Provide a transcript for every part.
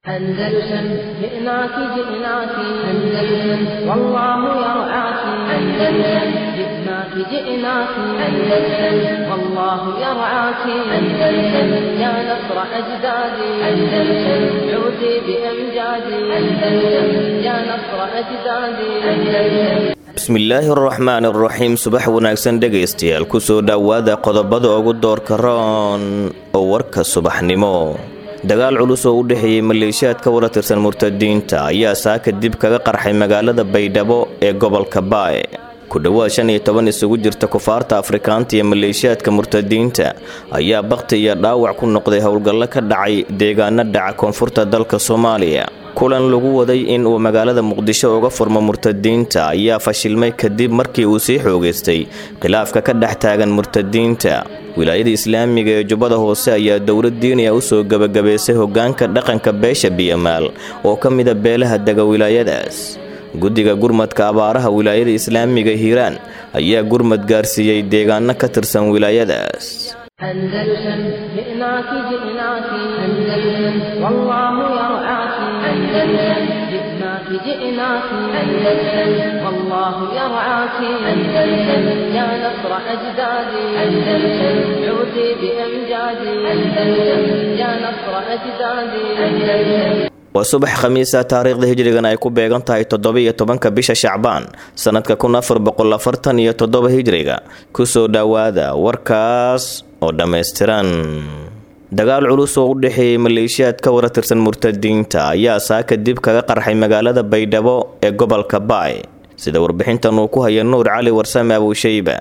أندلسن جئناك جئناك أندلسن والله يرعاك أندلسن جئناك جئناك أندلسن والله يرعاك أندلسن يا نصر أجدادي أندلسن عودي بأمجادي أندلسن يا نصر أجدادي أندلسن bismillaahi araxmaan araxiim subax wanaagsan dhegaystayaal kusoo dhowaada qodobada ugu doorka roon oo warka subaxnimo dagaal culus oo u dhexeeyey maleeshiyaad ka wada tirsan murtadiinta ayaa saaka dib kaga qarxay magaalada baydhabo ee gobolka bae ku dhowaad shan iyo toban isugu jirta kufaarta afrikaanta iyo maleeshiyaadka murtadiinta ayaa bakhti iyo dhaawac ku noqday howlgallo ka dhacay deegaano dhaca koonfurta dalka soomaaliya kulan lagu waday in uu magaalada muqdisho uga furmo murtadiinta ayaa fashilmay kadib markii uu sii xoogaystay khilaafka ka dhex taagan murtadiinta wilaayada islaamiga ee jubbada hoose ayaa dowlad diiniya usoo gebagabaysay hogaanka dhaqanka beesha biyamaal oo ka mida beelaha dega wilaayadaas guddiga gurmadka abaaraha wilaayada islaamiga hiiraan ayaa gurmad gaarsiiyey deegaano ka tirsan wilaayadaas أندلسن جئناك جئناك أندلسن والله يرعاك أندلسن جئناك جئناك أندلسن والله يرعاك أندلسن يا نصر أجدادي أندلسن عودي بأمجادي أندلسن يا نصر أجدادي أندلسن waa subax khamiisa taariikhda hijrigan ay ku beegan tahay toddoba-iyo tobanka bisha shacbaan sannadka kun afar boqol afartan iyo toddoba hijriga kusoo dhowaada warkaas oo dhammaystiran dagaal culus oo u dhexeeyey maleeshiyaad ka wada tirsan murtadiinta ayaa saaka dib kaga qarxay magaalada baydhabo ee gobolka baay sida warbixintan uu ku haya nuur cali warsame abuushayba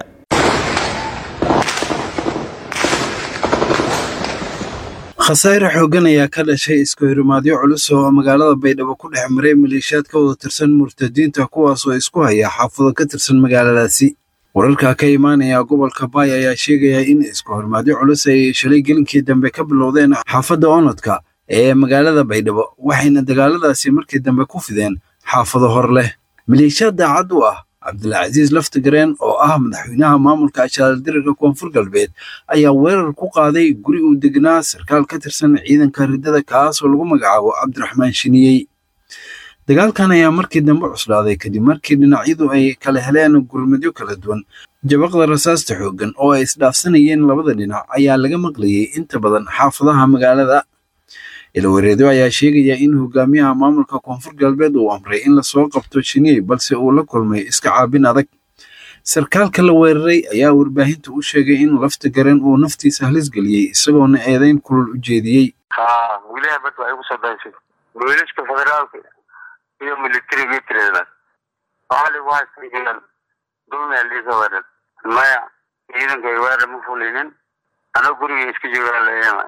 khasaare xooggan ayaa ka dhashay isku hirimaadyo culus oo magaalada baydhabo ku dhex maray maleeshiyaad ka wada tirsan murtadiinta kuwaas oo isku haya xaafado ka tirsan magaaladaasi wararka ka imaanaya gobolka baay ayaa sheegaya in isku hirimaadyo culus ay shalay gelinkii dambe ka bilowdeen xaafadda onodka ee magaalada baydhabo waxayna dagaaladaasi markii dambe ku fideen xaafado hor leh maleeshiyaad daacad u ah cabdilcasiis laftigareen oo ah madaxweynaha maamulka ashaaldirarka koonfur galbeed ayaa weerar ku qaaday guri uu degnaa sarkaal ka tirsan ciidanka riddada kaasoo lagu magacaabo cabdiraxmaan shiniyey dagaalkan ayaa markii dambe cuslaaday kadib markii dhinacyadu ay kala heleen gurmadyo kala duwan jabaqda rasaasta xooggan oo ay isdhaafsanayeen labada dhinac ayaa laga maqlayay inta badan xaafadaha magaalada ilawareedo ayaa sheegaya in hogaamiyaha maamulka koonfur galbeed uu amray in lasoo qabto shiniyey balse uu la kulmay iska caabin adag sarkaalka la weeraray ayaa warbaahinta u sheegay in lafta garen uu naftiisa halis geliyey isagoona eedeyn kulul u jeediyey wilaha bad waxay kusoo daysay booliska federaalka iyo militariga tirada waxaa lagu haystaan dulmiya liisa weerar maya ciidanka ay weerar ma fulinin anoo guriga iska joogaa leeyama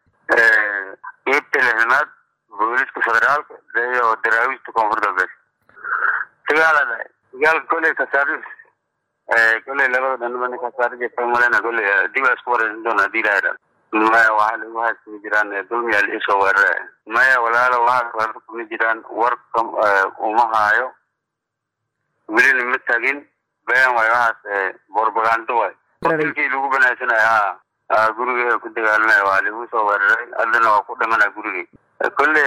qeybta lixdanaad booliska federaalka iyo daraawiista koonfur galbeed dagaala dhahay dagaalka koley kasaarif koley labada dhanba nin kasaarija malena koley dib aa isku wareerin doona hadii lahaa maya waxaa lagu haysama jiraan dulmiyaa liisoo weerare maya walaalo waxaas weerar kuma jiraan warka uma haayo welina ma tagin been waay waxaas borbagando waay dilkii lagu banaasanaya ha guriga ku dagaalmaya waa lagu soo weeraray haddana waa ku dhimana gurigii kolle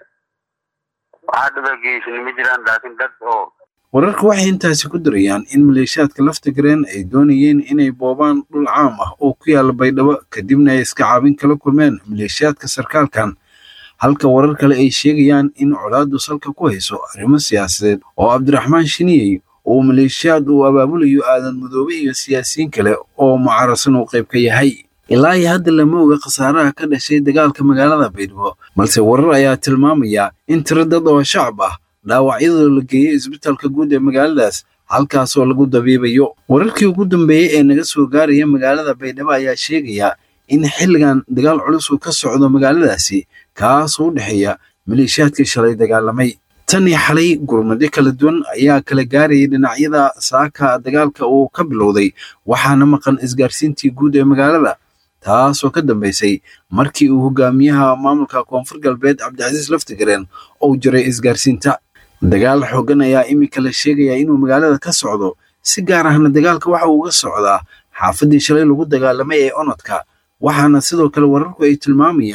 waxaa dhibageysan ma jiraan laakiin dad oo wararka waxay intaasi ku darayaan in maleeshiyaadka lafta gareen ay doonayeen inay boobaan dhul caam ah oo ku yaala baydhabo kadibna ay iska caabin kala kulmeen maleeshiyaadka sarkaalkan halka warar kale ay sheegayaan in colaadu salka ku hayso arrimo siyaasadeed oo cabdiraxmaan shiniyey uu maleeshiyaad uu abaabulayo aadan madoobe iyo siyaasiyiin kale oo mucaarasan uu qayb ka yahay ilaa iyo hadda lama oga khasaaraha ka dhashay dagaalka magaalada baydhabo balse warar ayaa tilmaamaya in tiro dad oo shacab ah dhaawacyadoo la geeyey isbitaalka guud ee magaaladaas halkaasoo lagu dabiibayo wararkii ugu dambeeyey ee naga soo gaaraya magaalada baydhabo ayaa sheegaya in xilligan dagaal culus uu ka socdo magaaladaasi kaasoo u dhexeeya maleeshiyaadkii shalay dagaalamay tan iyo xalay gurmadyo kala duwan ayaa kala gaarayay dhinacyada saaka dagaalka uu ka bilowday waxaana maqan isgaarsiintii guud ee magaalada taasoo ka dambaysay markii uu hogaamiyaha maamulka koonfur galbeed cabdicasiis laftigareen uu jiray isgaarsiinta dagaal xooggan ayaa iminka la sheegayaa inuu magaalada ka socdo si gaar ahna dagaalka waxa uu uga socdaa xaafaddii shalay lagu dagaalamay ee onodka waxaana sidoo kale wararku ay tilmaamayaan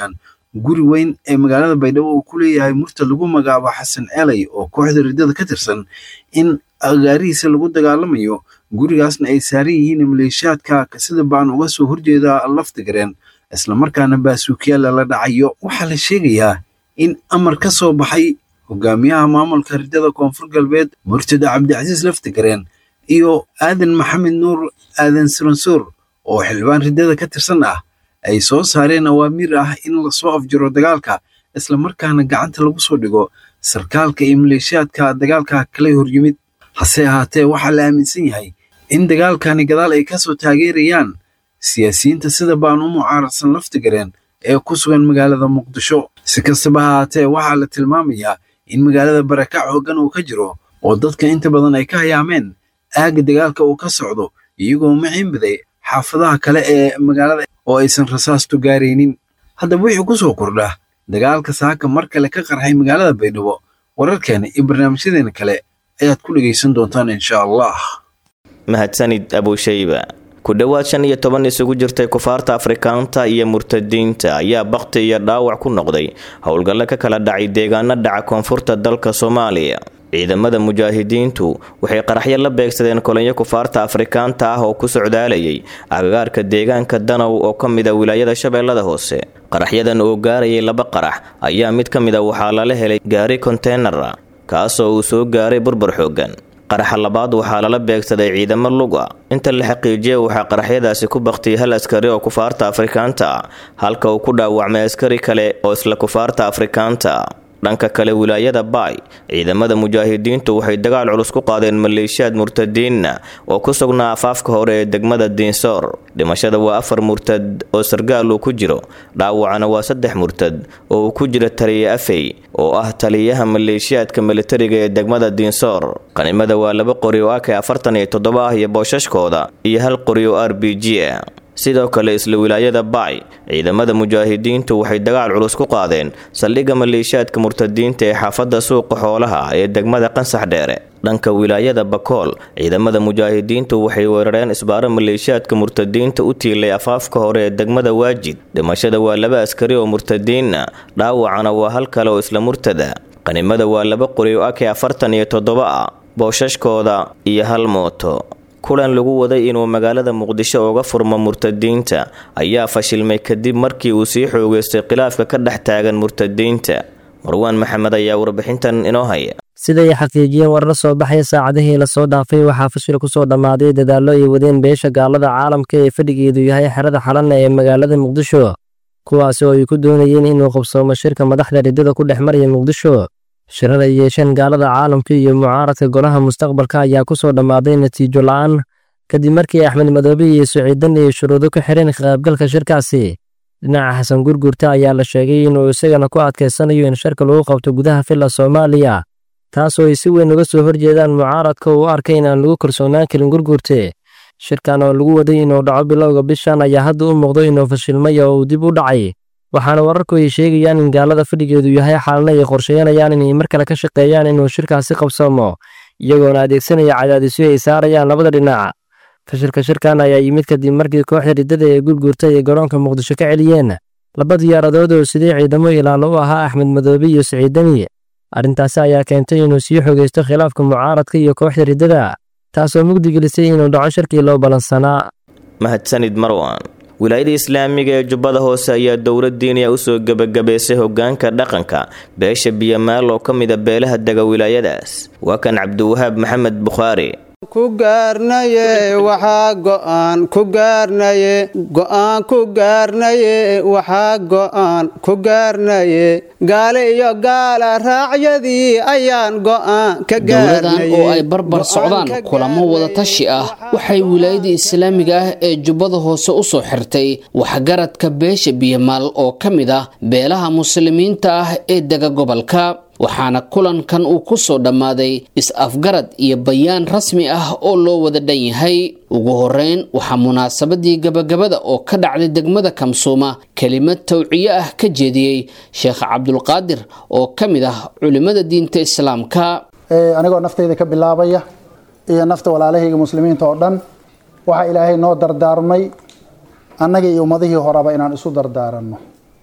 guri weyn ee magaalada baydhabo uu ku leeyahay murtad lagu magacaabo xasan celey oo kooxda riddada ka tirsan in agaarihiisa lagu dagaalamayo gurigaasna ay saaran yihiin maleeshiyaadka sida baan uga soo horjeeda laftigareen islamarkaana baasuukiyaala la dhacayo waxaa la sheegayaa in amar ka soo baxay hogaamiyaha maamulka riddada koonfur galbeed murtada cabdicasiis laftigareen iyo aadan maxamed nuur aadan suransuur oo xildhibaan riddada ka tirsan ah ay soo saareen awaamiir ah in lasoo afjiro dagaalka islamarkaana gacanta lagu soo dhigo sarkaalka iyo maleeshiyaadka dagaalka kala horyimid hase ahaatee waxaa la aaminsan yahay in dagaalkani gadaal ay kasoo taageerayaan siyaasiyiinta sida baan u mucaaradsan laftigareen ee ku sugan magaalada muqdisho si kastaba ahaatee waxaa la tilmaamayaa in magaalada barakac hoggan uu ka jiro oo dadka inta badan ay ka hayaameen aagga dagaalka uu ka socdo iyagoo maciinbaday xaafadaha kale ee magaalada oo aysan rasaastu gaaraynin haddaba wixii ku soo kordha dagaalka saaka mar kale ka qarxay magaalada baydhabo wararkeena iyo barnaamijyadeena kale ayaad ku dhegaysan doontaan insha allah mahadsanid abushayba ku dhowaad shan iyo toban isugu jirtay kufaarta afrikaanta iyo murtadiinta ayaa bakti iyo dhaawac ku noqday howlgallo ka kala dhacay deegaano dhaca koonfurta dalka soomaaliya ciidamada mujaahidiintu waxay qaraxyo la beegsadeen kolonyo kufaarta afrikaanta ah oo ku socdaalayay agagaarka deegaanka danow oo ka mid a wilaayada shabeellada hoose qaraxyadan oo gaarayay laba qarax ayaa mid ka mid a waxaa lala helay gaari konteenara kaasoo uu soo gaaray burbur xoogan qaraxa labaad waxaa lala beegsaday ciidamo luga inta la xaqiijiyay waxaa qaraxyadaasi ku baktiyay hal askari oo kufaarta afrikaanta ah halka uu ku dhaawacmay askari kale oo isla kufaarta afrikaanta ah dhanka kale wilaayada baay ciidamada mujaahidiintu waxay dagaal culus ku qaadeen maleeshiyaad murtadiinna oo ku sugnaa afaafka hore ee degmada diinsoor dhimashada waa afar murtad oo sargaal uu ku jiro dhaawacana waa saddex murtad oo uu ku jiro taliya afey oo ah taliyaha maleeshiyaadka militariga ee degmada diinsoor qanimada waa laba qori oo ak afartan iyo toddoba ah iyo boosashkooda iyo hal qori oo r b g ah sidoo kale isla wilaayada baay ciidamada mujaahidiintu waxay dagaal culus ku qaadeen saldhigga maleeshiyaadka murtadiinta ee xaafadda suuqa xoolaha ee degmada qansax dheere dhanka wilaayada bakool ciidamada mujaahidiintu waxay weerareen isbaaro maleeshiyaadka murtadiinta u tiilay afaafka hore ee degmada waajid dhimashada waa laba askari oo murtadiinna dhaawacana waa hal kale oo isla murtada qanimada waa laba qori oo ake afartan iyo toddoba ah booshashkooda iyo hal mooto kulan lagu waday inuu magaalada muqdisho uga furmo murtadiinta ayaa fashilmay kadib markii uu sii xoogeystay khilaafka ka dhex taagan murtadiinta marwaan maxamed ayaa warbixintan inoo haya siday xaqiijiyeen warar soo baxaya saacadihii lasoo dhaafay waxaa fashil kusoo dhammaaday dadaallo ay wadeen beesha gaalada caalamka ee fadhigeedu yahay xerada xalanna ee magaalada muqdisho kuwaasi oo ay ku doonayeen inuu qabsoomo shirka madaxda riddada ku dhex maraya muqdisho shirar ay yeesheen gaalada caalamka iyo mucaaradka golaha mustaqbalka ayaa ku soo dhammaaday natiijo la'aan kadib markii axmed madoobe iyo siciidan ay shuruudo ku xireen ka qaybgalka shirkaasi dhinaca xasan gurgurta ayaa la sheegay inuu isagana ku adkaysanayo in shirka lagu qabto gudaha filla soomaaliya taasoo ay si weyn uga soo horjeedaan mucaaradka uu u arkay inaan lagu kalsoonaan karin gurgurte shirkan oo lagu waday inuu dhaco bilowga bishan ayaa hadda u muuqdo inuu fashilmay oo uu dib u dhacay waxaana wararku ay sheegayaan in gaalada fadhigeedu yahay xaalna ay qorsheynayaan inay mar kale ka shaqeeyaan inuu shirkaasi qabsoomo iyagoona adeegsanaya cadaadisyo ay saarayaan labada dhinac fashilka shirkan ayaa yimid kadib markii kooxda riddada ee gurgurta ay garoonka muqdisho ka celiyeen laba diyaaradood oo sidii ciidamo ilaalo u ahaa axmed madoobe iyo siciidani arrintaasi ayaa keentay inuu sii xogeysto khilaafka mucaaradka iyo kooxda riddada taasoo mugdigelisay inuu dhaco shirkii loo ballansanaa mahadsanid marwan wilaayada islaamiga ee jubbada hoose ayaa dowlad diiniya usoo gebagabaysay hogaanka dhaqanka beesha biyamaal oo ka mida beelaha dega wilaayadaas waa kan cabdiwahaab maxamed bukhaari ku gaarnaye waxaa go'aan ku gaarnaye go'aan ku gaarnaye waxaa go'aan ku gaarnaye gaale iyo gaala raacyadii ayaan go'aan ka dowladan oo ay barbar socdaan kulamo wadatashi ah waxay wilaayada islaamiga ah ee jubbada hoose u soo xirtay waxgaradka beesha biyamaal oo ka mid ah beelaha muslimiinta ah ee dega gobolka waxaana kulankan uu ku soo dhammaaday is-afgarad iyo bayaan rasmi ah oo loo wada dhan yahay ugu horeyn waxaa munaasabadii gabagabada oo ka dhacday degmada kamsuuma kelimad tawciye ah ka jeediyey sheekh cabdulqaadir oo ka mid ah culimmada diinta islaamka anigoo naftayda ka bilaabaya iyo nafta walaalahayga muslimiinta oo dhan waxaa ilaahay noo dardaarmay annagii iyo ummadihii horeba inaan isu dardaaranno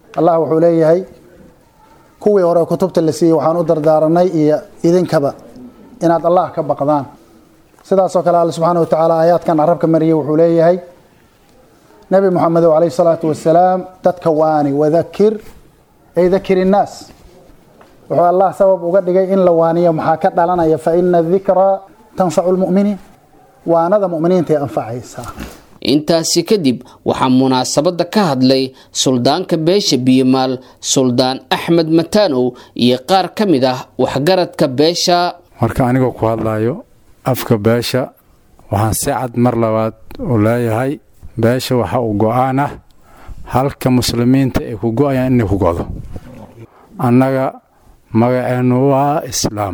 allah wuxuu leeyahay kuwii hore kutubta la siiyey waxaan u dardaaranay iyo idinkaba inaad allah ka baqdaan sidaasoo kale alle subxaana watacaala aayaadkan carabka mariyey wuxuu leeyahay nebi moxamedow calayhi salaatu wasalaam dadka waani wadakir ay dakir innaas wuxuu allah sabab uga dhigay in la waaniyo maxaa ka dhalanaya fa ina dikraa tanfacu lmu'miniin waanada mu'miniintay anfacaysaa intaasi kadib waxaa munaasabadda ka hadlay suldaanka beesha biyomaal suldaan axmed mataanow iyo qaar ka mid ah waxgaradka beesha marka anigoo ku hadlayo afka beesha waxaan si cad mar labaad u leeyahay beesha waxa uu go-aan ah halka muslimiinta ay ku go-ayaan inay ku go'do annaga magaceennu waa islaam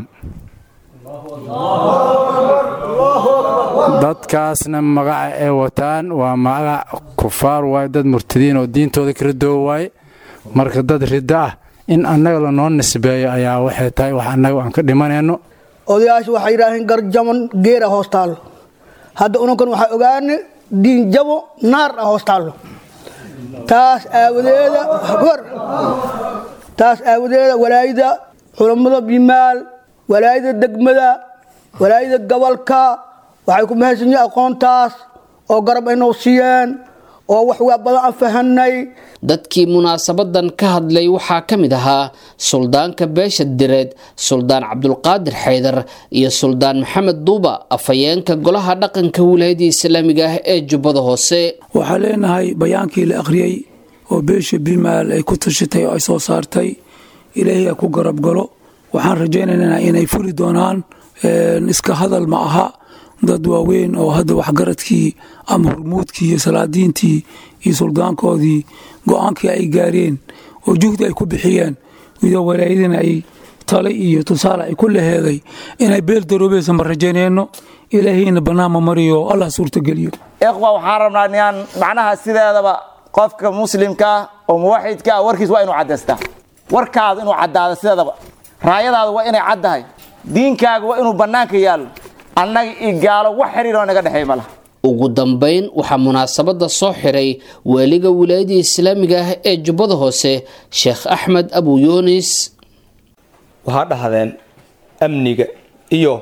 dadkaasna magaca ay wataan waa magac kufaar waaye dad murtadiin oo diintooda ka ridoo waaye marka dad riddo ah in annaga lanoo nisbeeyo ayaa waxay tahay wax annaga aan ka dhimanayno odayaashu waxay yidhaaheen garjaban geera hoos taallo hadda unankan waxaa ogaane diin jabo naar ah hoos taallo taas aawadeeda hor taas aawadeeda walaayada culammada bimaal walaayada degmada walaayada gobolka waxay ku mahadsan yihiin aqoontaas oo garab aynoo siiyeen oo wax waa badan aan fahanay dadkii munaasabadan ka hadlay waxaa ka mid ahaa suldaanka beesha direed suldaan cabdulqaadir xaydar iyo suldaan maxamed duuba afhayeenka golaha dhaqanka wilaayadda islaamiga ah ee jubbada hoose waxaa leenahay bayaankii la akhriyey oo beesha bimaal ay ku tashatay oo ay soo saartay ilaahay a ku garab galo waxaan rajaynaynaa inay fuli doonaan iska hadal ma aha dad waaweyn oo hadda waxgaradkii ama hormuudkii iyo salaadiintii iyo suldaankoodii go-aankii ay gaareen oo juhdi ay ku bixiyeen iyadoo walaayadina ay tale iyo tusaale ay ku laheeday inay beel daroobaysa ma rajaynayno ilaahayna bannaanma mariyo allah suurtageliyo ikhwa waxaan rabnaa inaan macnaha sideedaba qofka muslimka ah oo muwaxidka ah warkiis waa inuu caddaystaa warkaada inuu caddaado sideedaba raayadaada waa inay caddahay diinkaaga waa inuu bannaanka yaallo annaga iyo gaalo wax xiriiroo naga dhexeey ma laha ugu dambayn waxaa munaasabadda soo xiray waaliga wilaayadda islaamiga ah ee jubbada hoose sheekh axmed abu yuunis waxaa dhahdeen amniga iyo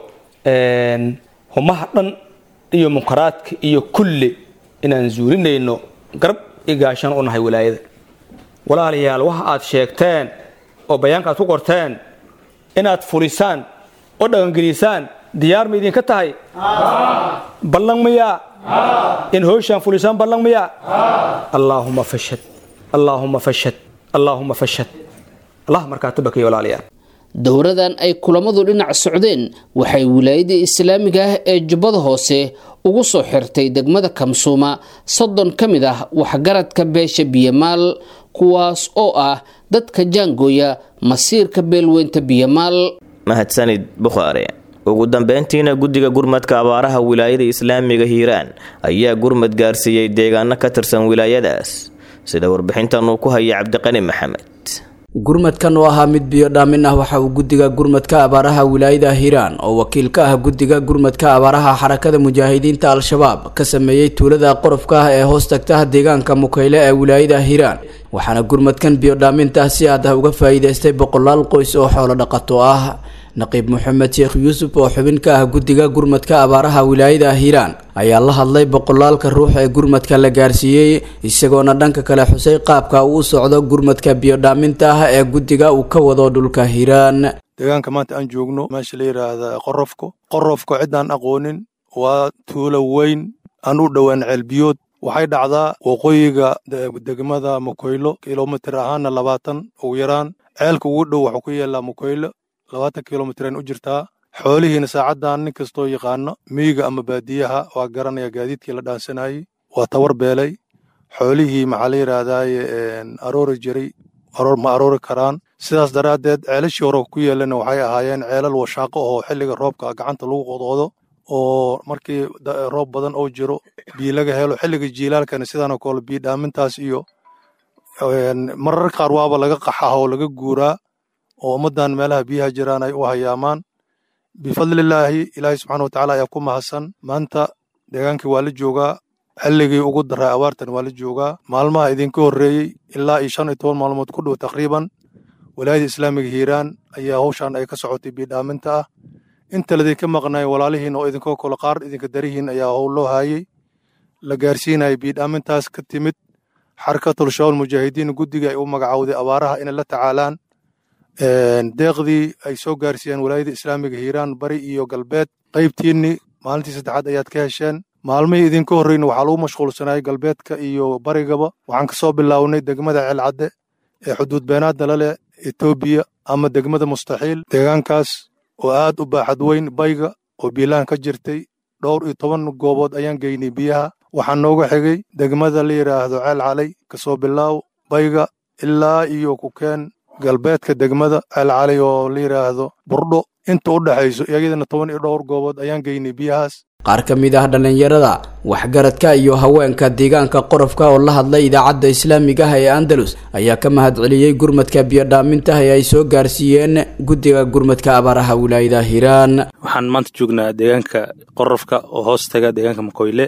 humaha dhan iyo munkaraadka iyo kulli inaan zuulinayno garab iyo gaashaan u nahay wilaayada walaalayaal waxa aad sheegteen oo bayaanka aad ku qorteen inaad fulisaan oo dhaqangelisaan diyaar ma idinka tahay ballan miyaa in howshaan fulisaan ballan miyaa allaahuma fashad allaahuma fashad allaahuma fashad allah markaa tabakiyo walaalayaal dowradan ay kulamadu dhinac socdeen waxay wilaayadda islaamiga ah ee jubbada hoose ugu soo xirtay degmada kamsuuma soddon ka mid ah waxgaradka beesha biyamaal kuwaas oo ah dadka jaangooya masiirka beelweynta biyamaal mahadsanid bukhaare ugu dambeyntiina guddiga gurmadka abaaraha wilaayada islaamiga hiiraan ayaa gurmad gaarsiiyey deegaano ka tirsan wilaayadaas sida warbixintan uu ku haya cabdiqani maxamed gurmadkan oo ahaa mid biyo dhaamin ah waxa uu guddiga gurmadka abaaraha wilaayada hiiraan oo wakiil ka ah guddiga gurmadka abaaraha xarakada mujaahidiinta al-shabaab ka sameeyey tuulada qorofka ah ee hoos tagta deegaanka mukayle ee wilaayada hiiraan waxaana gurmadkan biyo dhaaminta si aad ah uga faa'iidaystay boqolaal qoys oo xoolo dhaqato ah naqiib maxamed sheekh yuusuf oo xubin ka ah guddiga gurmadka abaaraha wilaayada hiiraan ayaa la hadlay boqolaalka ruux ee gurmadka la gaarsiiyey isagoona dhanka kale xusay qaabka uu u socdo gurmadka biyodhaaminta ah ee guddiga uu ka wado dhulka hiiraan deegaanka maanta aan joogno meesha la yidhaahda qorofko qorofko ciddaan aqoonin waa tuulo weyn aan u dhowaan ceelbiyood waxay dhacdaa waqooyiga degmada mukoylo kilomitir ahaana labaatan ugu yaraan ceelka ugu dhow waxuu ku yaallaa mukoylo labaatan kilomitiraan u jirtaa xoolihiina saacaddan nin kastoo yaqaano miyiga ama baadiyaha waa garanaya gaadiidkii la dhaansanayey waa tawar beelay xoolihii maxaa la yidhaahdaaye aroori jiray ma aroori karaan sidaas daraaddeed ceelashii hore ku yeelana waxay ahaayeen ceelal washaaqo oo xilliga roobka gacanta lagu qodqodo oo markii roob badan oo jiro biyo laga helo xilliga jiilaalkana sidaanoo kale biyo dhaamintaas iyo marar qaar waaba laga qaxaha oo laga guuraa oo ummaddan meelaha biyaha jiraan ay u hayaamaan bifadlilaahi ilaahay subxaana watacaala ayaa ku mahadsan maanta deegaankii waa la joogaa xilligii ugu daray abaartan waa la joogaa maalmaha idinka horreeyey ilaa iyo shan iyo toban maalmood ku dhow taqriiban walaayada islaamiga hiiraan ayaa hawshan ay ka socotay biidhaaminta ah inta ladinka maqnay walaalihiin oo idinkoo kale qaar idinka darihiin ayaa howl loo haayey la gaarsiinaya biidhaamintaas ka timid xarakatul shawal mujaahidiin guddiga ay u magacowday abaaraha inay la tacaalaan deeqdii ay soo gaarsiiyeen walaayada islaamiga hiiraan bari iyo galbeed qaybtiinni maalintii saddexaad ayaad ka hesheen maalmihii idinka horreyna waxaa lagu mashquulsanayay galbeedka iyo barigaba waxaan ka soo bilownay degmada ceelcadde ee xuduud beenaadda la leh etoobiya ama degmada mustaxiil deegaankaas oo aad u baaxad weyn bayga oo biilaan ka jirtay dhowr iyo toban goobood ayaan geynay biyaha waxaa nooga xigay degmada la yidhaahdo ceel calay kasoo bilaaw bayga ilaa iyo kukeen galbeedka degmada ceel calay oo la yidhaahdo burdho inta u dhexayso iyagidana toban iyo dhowr goobood ayaan geynay biyahaas qaar ka mid ah dhallinyarada waxgaradka iyo haweenka deegaanka qorofka oo la hadlay idaacadda islaamiga ah ee andalus ayaa ka mahadceliyey gurmadka biyodhaaminta ee ay soo gaarsiiyeen guddiga gurmadka abaaraha wilaayada hiiraan waxaan maanta joognaa deegaanka qorofka oo hoos taga deegaanka makoyle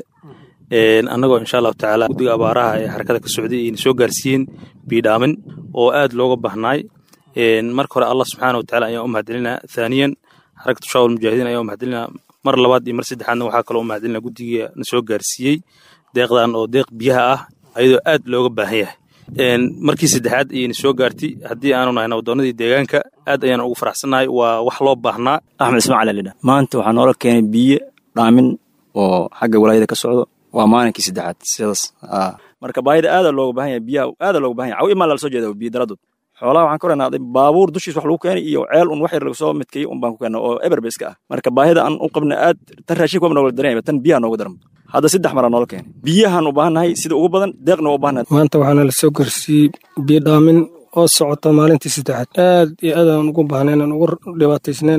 annagoo insha allahu tacaala guddiga abaaraha ee xarakada ka socday ayna soo gaarsiiyeen biyodhaamin oo aad looga bahnaay marka hore allah subxaana watacaala ayaan u mahadcelinaa thaaniyan xarakatu shaawal mujaahidiin ayaan u mahadcelinaa mar labaad iyo mar saddexaadna waxaa kaloo u mahadcelina guddiga na soo gaarsiiyey deeqdan oo deeq biyaha ah ayadoo aad looga baahan yahay markii saddexaad ayayna soo gaartay haddii aanu nahay nabdoonnadii deegaanka aad ayaan ugu faraxsannahay waa wax loo baahnaa axmed ismaaciil alidha maanta waxaa noola keenay biyo dhaamin oo xagga walaayada ka socdo waa maalinkii saddexaad sidaas marka baahida aada looga baahan yahay biyaha aada looga baahan yahay cawi imaan lala soo jeeda biyo daradood xoolaha waxaan ka oranaaday baabuur dushiis wax lagu keenay iyo ceel un wax yar lagu soo midkeeyey un baan ku keenay oo eberba iska ah marka baahida aan u qabna aad tan raashinka waba nooga dareemaya tan biyaha nooga daran hadda saddex maraa noola keenay biyahaan u baahannahay sida ugu badan deeqna waa u baahannahay maanta waxaana la soo gaarsiiyey biyo dhaamin oo socota maalintii saddexaad aad iyo aad aan ugu baahnayn aan ugu dhibaataysnayn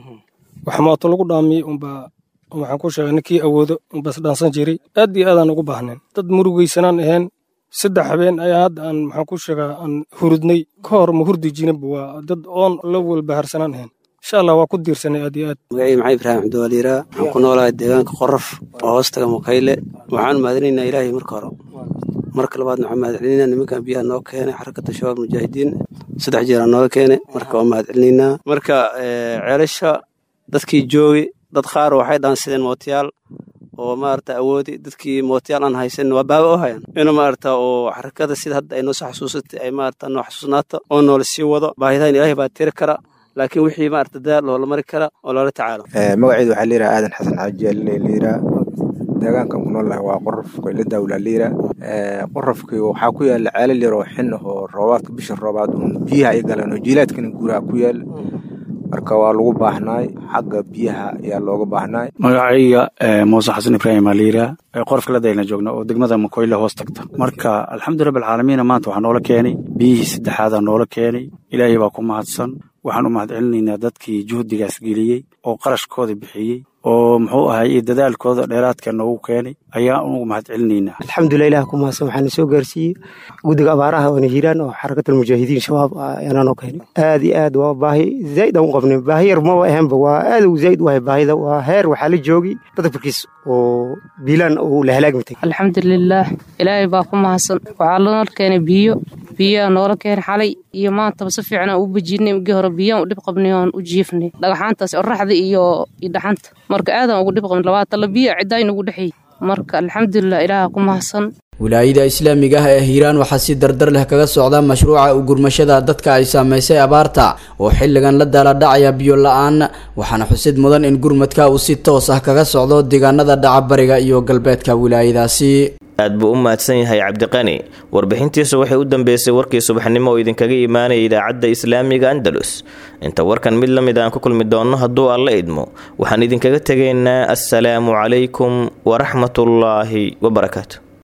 wax mooto lagu dhaamiyey unbaa waxaan ku sheegay ninkii awoodo unbas dhaansan jiray aad iyo aad aan ugu baahnayn dad murugaysanaan ahayn saddex habeen ayaa hadda aan maxaan ku sheegaa aan hurudnay ka hor ma hurdi jirinba waa dad oon la walbaharsanaan ahayn insha allah waa ku diirsanay aad iyo aad magacii maxay ibraahim cabdiwaliiraa waxaan ku noolahay deegaanka qorof oo hoostaga mukayle waxaan mahadinaynaa ilaahay marka hore marka labaadna waxaan mahadcelinaynaa nimankan biyaha noo keenay xarakata shabaab mujaahidiin saddex jeeraa nooga keenay marka waa mahadcelinaynaa marka ceelasha dadkii joogay dad qaar waxay dhaansideen mootiyaal oo maarata awoodi dadkii mootiyaal aan haysan waa baaba u hayan inuu maarata oo xarakada sida hadda ay noo soo xasuusatay ay maarata noo xasuusnaato oo noola sii wado baahidahan ilaahay baa tiri kara laakiin wixii maarata dadaal loola mari kara oo loola tacaalo magaceedu waxaa layidhaha aadan xasan xaaji layidhaha deegaankan ku nool waa qorof koyle dawla liira qorofkii waxaa ku yaala ceelal yar oo xin ah oo roobaadka bisha roobaad uun biyaha ay galeen oo jiilaadkana guuraha ku yaala marka waa lagu baahnaay xagga biyaha ayaa looga baahnaay magacayga muuse xasan ibraahim aliira qorofka ladayna joogna oo degmada makoyle hoos tagta marka alxamdu rabbi alcaalamiina maanta waxaa noola keenay biyihii saddexaadaa noola keenay ilaahay baa ku mahadsan waxaan u mahadcelinaynaa dadkii juhdigaas geliyey oo qarashkooda bixiyey oo muxuu ahay iyo dadaalkooda dheeraadka noogu keenay ayaan ugu mahadcelinaynaa alxamdulilah ilah ku mahadsan waxaana soo gaarsiiyey guddiga abaaraha oona hiiraan oo xarakatul mujaahidiin shabaab ayaana noo keenay aad iyo aad waa baahi zaa'id aan u qabnay baahi yar maba ahaanba waa aad u zaa'id u ahay baahida waa heer waxaa la joogay badafurkiis oo biilaan uu la halaagmitay alxamdulilaah ilaahay baa ku mahadsan waxaa lanoo keenay biyo biyaa noola keenay xalay iyo maantaba si fiican aan u bejinay migii hore biyaan u dhib qabnay oon u jiifnay dhagaxaantaas oraxda iyo iyo dhaxanta marka aadaan ugu dhib qabnay labaatala biyo ciddaa nagu dhexeeyey marka alxamdulilah ilaaha ku mahadsan wilaayada islaamiga ah ee hiiraan waxaa si dardar leh kaga socda mashruuca u gurmashada dadka ay saamaysay abaarta oo xilligan la daaladhacaya biyo la-aan waxaana xusid mudan in gurmadka uu si toos ah kaga socdo deegaanada dhaca bariga iyo galbeedka wilaayadaasi aad buu u mahadsan yahay cabdiqani warbixintiisu waxay u dambeysay warkii subaxnimo oo idinkaga imaanaya idaacadda islaamiga andalus inta warkan mid la mid aan ku kulmi doonno hadduu alla idmo waxaan idinkaga tegaynaa assalaamu calaykum waraxmatullaahi wabarakaatu